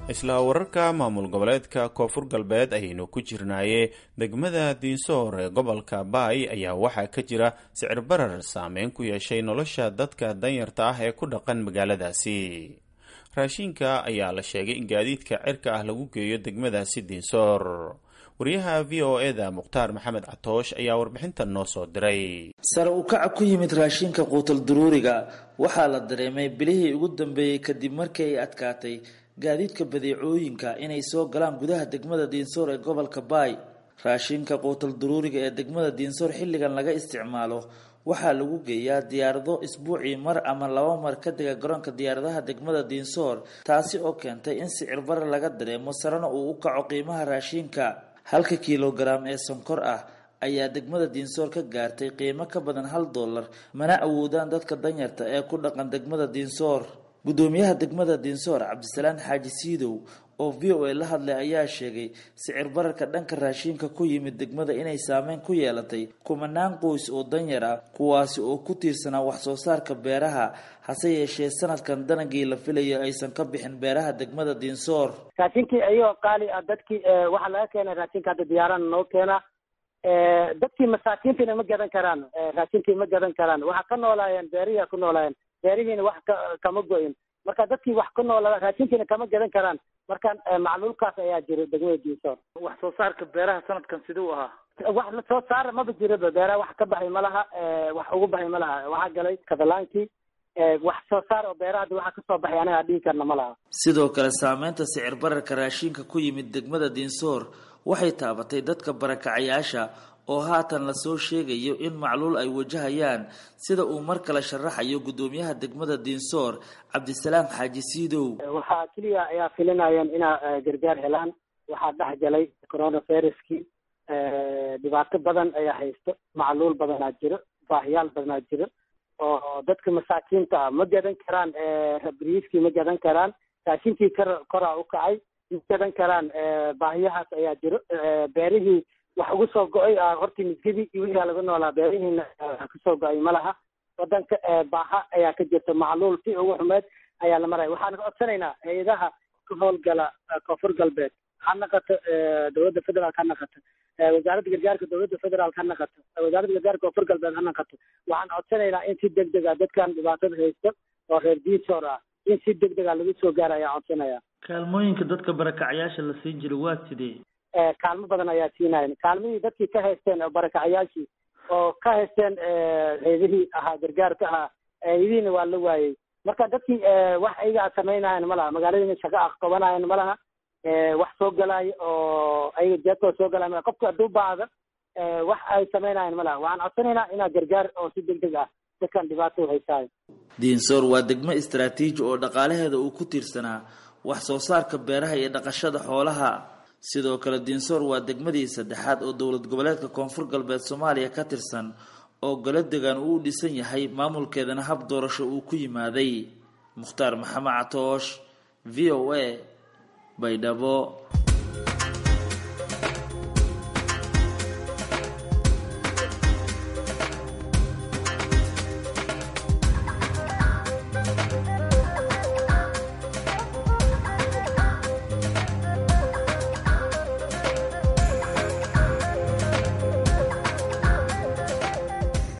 isla wararka maamul goboleedka koonfur galbeed ayaynu ku jirnaaye degmada diinsoor ee gobolka baay ayaa waxaa ka jira sicir barar saameyn ku yeeshay nolosha dadka danyarta ah ee ku dhaqan magaaladaasi raashinka ayaa la sheegay in gaadiidka cirka ah lagu geeyo degmadaasi diinsoor wariyaha v o eda mukhtaar maxamed catoosh ayaa warbixintan noo soo diray sare u kaca ku yimid raashinka quutal duruuriga waxaa la dareemay bilihii ugu dambeeyey kadib markii ay adkaatay gaadiidka badeecooyinka inay soo galaan gudaha degmada diinsoor ee gobolka baay raashinka quutal duruuriga ee degmada diinsoor xilligan laga isticmaalo waxaa lagu geeyaa diyaarado isbuucii mar ama laba mar ka dega garoonka diyaaradaha degmada diinsoor taasi oo keentay in sicir bare laga dareemo sarena uu u kaco qiimaha raashinka halka kilogaram ee sonkor ah ayaa degmada diinsoor ka gaartay qiimo ka badan hal dollar mana awoodaan dadka danyarta ee ku dhaqan degmada diinsoor gudoomiyaha degmada diinsoor cabdisalaan xaaji siidow oo v o a la hadlay ayaa sheegay sicir bararka dhanka raashinka ku yimid degmada inay saameyn ku yeelatay kumanaan qoys oo danyar ah kuwaasi oo ku tiirsanaa wax soo saarka beeraha hase yeeshee sanadkan danagii la filayo aysan ka bixin beeraha degmada diinsoor raashinkii ayagoo qaali ah dadkii waxaa laga keenay raashinka hadda diyaarana noo keena dadkii masaakiintiina ma gadan karaan raashinkii ma gadan karaan waxaa ka noolaayeen beerihiia ku noolaayeen beerihiina wax ka kama go-in marka dadkii wax ku noola raashinkiina kama gadan karaan marka macluulkaas ayaa jira degmada diinsoor wax soo saarka beeraha sanadkan siduu ahaa wax la soo saara maba jiraba beeraha wax ka baxay ma laha wax ugu baxay ma laha waxaa galay katalaankii wax soo saar oo beeraha hadda waxaa kasoo baxay anaga dhihi karna ma laha sidoo kale saameynta sicir bararka raashinka ku yimid degmada diinsoor waxay taabatay dadka barakacayaasha oo haatan lasoo sheegayo in macluul ay wajahayaan sida uu mar kale sharaxayo gudoomiyaha degmada diinsoor cabdisalaam xaaji siidow waxaa keliya ayaa filinayeen inaa gargaar helaan waxaa dhex galay coronaviruskii dhibaato badan ayaa haysto macluul badanaa jiro baahiyaal badanaa jiro oo dadka masaakiinta ah ma gadan karaan briiskii ma gadan karaan raashinkii kor koraa u kacay ma gadan karaan baahiyahaas ayaa jiro beerihii wax ugu soo go-ay hortii misgidii iyo wixii laga noolaa beerihiina kasoo go-ay ma laha wadanka baaha ayaa ka jirta macluul si ugu xumeed ayaa la maraya waxaan codsanaynaa hay-adaha ka howlgala koonfur galbeed ha naqato dowladda federaalk ha naqato wasaaradda gargaarka dowladda federaalk ha naqato wasaaradda gargaarka koonfur galbeed ha naqato waxaan codsanaynaa in si deg deg a dadkan dhibaatada haysto oo reer diinsoor ah in si deg deg a lagu soo gaara ayaan codsanaya kaalmooyinka dadka barakacyaasha la siin jira waa sidee kaalmo badan ayaa siinayan kaalmihii dadkii ka haysteen oo barakacayaashii oo ka haysteen heedihii ahaa gargaarka ahaa heedihiina waa la waayey marka dadkii wax ayaga samaynayan ma laha magaaladiina shaqo ah qabanayan ma laha wax soo galaayo oo ayaga jeedkooda soo galaya malaha qofka hadduu baahda wax ay samaynayan ma laha waxaan codsanaynaa inaa gargaar oo si deg deg ah dadkan dhibaato haysaayo diinsoor waa degmo istaraatiiji oo dhaqaalaheeda uu ku tiirsanaa wax soo saarka beeraha iyo dhaqashada xoolaha sidoo kale diinsoor waa degmadii saddexaad oo dowlad goboleedka koonfur galbeed soomaaliya ka tirsan oo golo degan uu u dhisan yahay maamulkeedana hab doorasho uu ku yimaaday mukhtaar maxamed catoosh v o a baydhabo